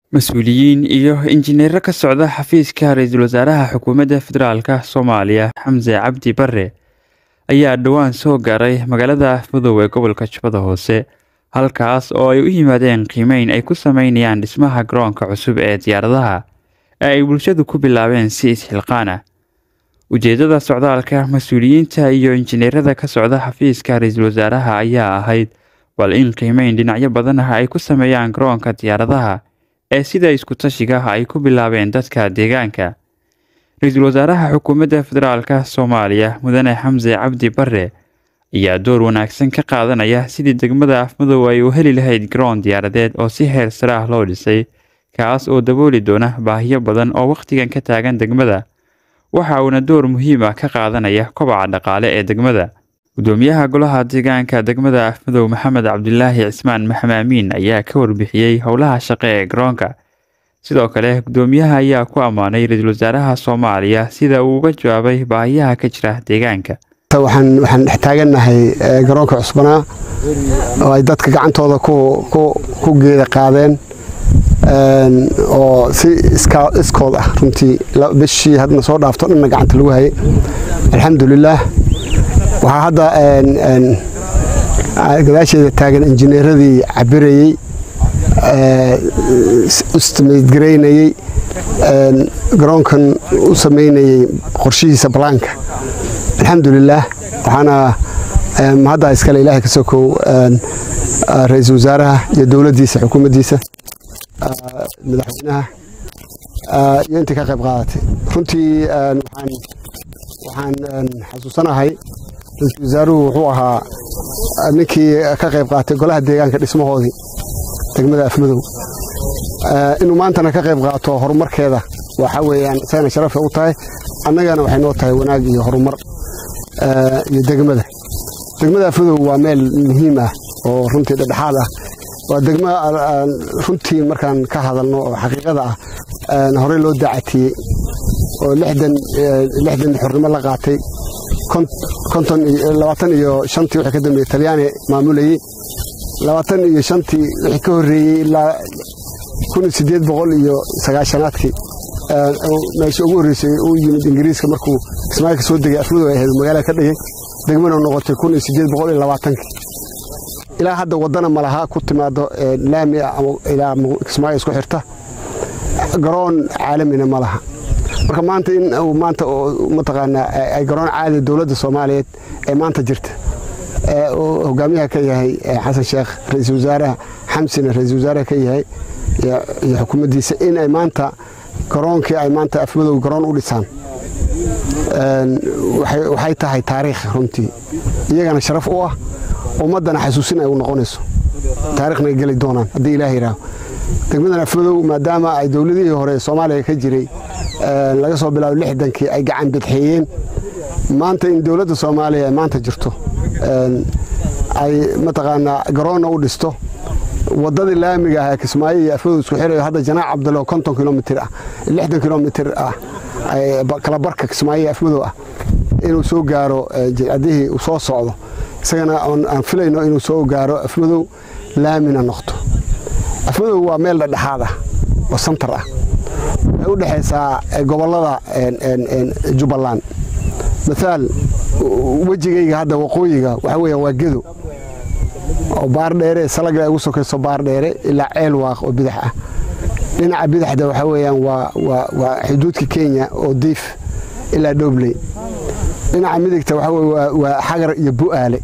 Mas'uuliyiin iyo injineero ka socda xafiiska ra'iisul wasaaraha xukuumadda federaalka Soomaaliya Xamse Cabdi Barre ayaa dhowaan soo gaaray magaalada Afmadow ee gobolka Jubbada Hoose halkaas oo ay u yimaadeen qiimeyn ay ku sameynayaan dhismaha garoonka cusub ee diyaaradaha ee ay bulshadu ku bilaabeen si isxilqaan ah ujeedada socdaalka mas-uuliyiinta iyo injineerada ka socda xafiiska ra'iisul wasaaraha ayaa ahayd bal in qiimeyn dhinacyo badan ah ay ku sameeyaan garoonka diyaaradaha ee sida isku tashiga ay ku bilaabeen dadka deegaanka ra-iisul wasaaraha xukuumadda federaalka soomaaliya mudane xamse cabdi barre ayaa door wanaagsan ka qaadanaya sidii degmada afmadow ay u heli lahayd garoon diyaaradeed oo si heer sare ah loo dhisay kaas oo dabooli doona baahiyo badan oo wakhtigan ka taagan degmada waxa uuna door muhiim ah ka qaadanaya kobaca dhaqaale ee degmada gudoomiyaha golaha deegaanka degmada afmadow maxamed cabdilaahi cismaan maxamaamiin ayaa ka warbixiyey howlaha shaqe ee garoonka sidoo kale gudoomiyaha ayaa ku ammaanay ra-iisul wasaaraha soomaaliya sida uu uga jawaabay baahiyaha ka jira deegaanka waxaan waxaan dhex taagannahay garoonka cusbanaa oo ay dadka gacantooda ku geeda qaadeen oo si iskood ah runtii bishii hadna soo dhaafto dhanna gacanta lagu hayay alxamdulilaah waxaa hadda gadaasheeda taagan injineeradii cabirayey istimaydgaraynayey garoonkan u samaynayey qorshihiisa balaanka alxamdulilaah waxaana hadda iskale ilaahay ka sokow ra-iisul wasaaraha iyo dowladdiisa xukuumaddiisa madaxweynaha iyo intii ka qayb qaadatay runtii waxaan xasuusanahay ra-iisul wasaaruhu wuxuu ahaa ninkii ka qayb qaatay golaha deegaanka dhismahoodii degmada afmadow inuu maantana ka qayb qaato horumarkeeda waxa weeyaan isagana sharafay u tahay annagana waxay noo tahay wanaag iyo horumar iyo degmada degmada afmadow waa meel muhiim ah oo runtii dhedhexaad ah waa degmo runtii markaan ka hadalno oo xaqiiqada ah horey loo daacatiyey oo lixdan xornimo la qaatay labaatan iyo shantii wixii ka dambeeyey talyaani maamulayey labaatan iyo shantii wixii ka horreeyey ilaa kun sideed boqol iyo sagaashanaadkii meesha ugu horreysay uu yimid ingiriiska markuu kismaayo ka soo degay afmadow ay ahayd magaalada ka dhigay degmana noqotay kun iyo sideed boqol iyo labaatankii ilaa hadda waddana malaha ku timaado laami ah ilaa kismaayo isku xirta garoon caalamina ma laha marka maanta in uu maanta mataqaanaa ay garoon caadi dowladda soomaaliyeed ee maanta jirta hogaamiyaha ka yahay xasan sheekh ra-iisul wasaaraha xamsina ra-iisul wasaaraha ka yahay iyo xukuumaddiisa in ay maanta garoonkii ay maanta afmadow garoon u dhisaan waxay tahay taariikh runtii iyagana sharaf u ah ummaddana xasuusin ay u noqonayso taarikhna ay geli doonaan haddii ilaah yidhaaho degmadan afmadow maadaama ay dowladihii hore soomaaliya ka jiray laga soo bilaabo lixdankii ay gacan bidxeeyeen maanta in dowladda soomaaliya ay maanta jirto ay mataqaanaa garoonna u dhisto waddadii laamiga ah ee kismaayo iyo afmadow isku xirayo hadda janaac cabdalo konton kilomitir ah lixdan kilomitir ah kala barka kismaayo iyo afmadow ah inuu soo gaaro jilcadihii uu soo socdo isagana aan filayno inuu soo gaaro afmadow laamina noqto afmadow waa meel dhedhexaad ah oo santar ah waxay u dhexaysaa gobollada jubbaland maaal wejigayga hadda waqooyiga waxaa weeyaan waa gedo oo baardheere salaga ay ugu sokayso baardheere ilaa ceel waaq oo bidax ah dhinaca bidaxda waxaa weeyaan waa xuduudka kenya oo diif ilaa dhoobley dhinaca midigta waxaa weye waa xagar iyo bu'aale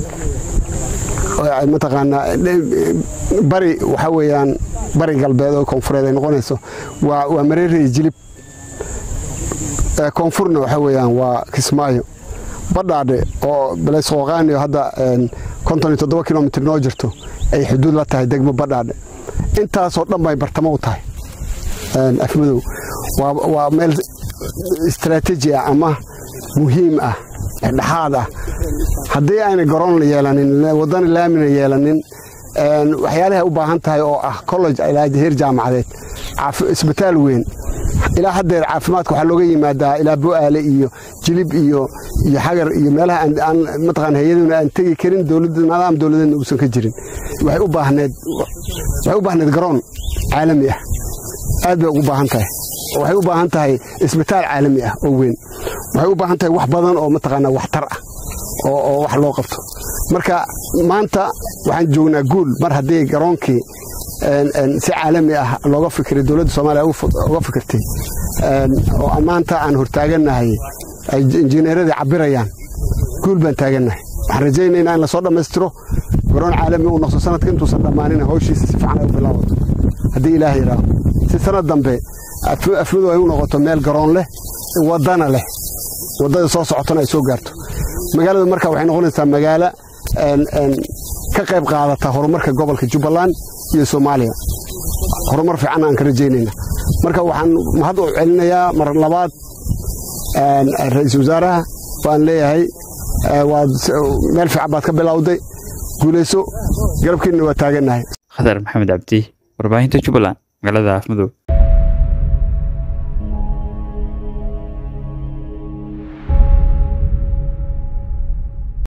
mataqaanaa bari waxaa weeyaan bari galbeed oo koonfureed ay noqonayso waa mareere iyo jilib koonfurna waxaa weeyaan waa kismaayo badhaadhe oo baleysqooqaani hadda konton iyo toddoba kilomitr noo jirto ay xuduud la tahay degmo badhaadhe intaasoo dhan bay bartamo u tahay afmadow waa meel istaraatiiji ah ama muhiim ah dhexdhexaad ah haddii ayna garoon yeelanin waddana laamina yeelanin waxyaalahay u baahan tahay oo ah college ilaa heer jaamacadeed isbitaal weyn ilaa haddeer caafimaadka waxaa looga yimaadaa ilaa bo'aale iyo jilib iyo iyo xagar iyo meelaha aan mataqaan hay-aduna aan tegi karin dowladda nidaam dowladeedna uusan ka jirin waxay u baahneed waxay u baahneed garoon caalami ah aad bay ugu baahan tahay waxay u baahan tahay isbitaal caalami ah oo weyn waxay u baahan tahay wax badan oo mataqaanaa waxtar ah oo wax loo qabto marka maanta waxaan joognaa guul mar haddii garoonkii si caalami ah looga fikiray dowladda soomaaliya uga fikirtay oo maanta aan hortaagannahay ay injineeradii cabirayaan guul baan taagannahay waxaan rajaynaynaa in lasoo dhammaystiro garoon caalami uu noqdo sanadka intuusan dhammaanin hawshiisa si fiican ay u bilaabato haddii ilaah yidhaaho si sanad dambe afmadu ay u noqoto meel garoon leh waddana leh waddada soo socotona ay soo gaarto magaaladu marka waxay noqonaysaa magaalo ka qayb qaadata horumarka gobolka jubbaland iyo soomaaliya horumar fiican aan ka rajaynayna marka waxaan mahad u celinayaa mar labaad ra-iisul wasaaraha waan leeyahay waad meel fiican baad ka bilowday guulayso garabkiinna waa taagannahay khadar maxamed cabdi warbaahinta jubbaland magaalada afmadow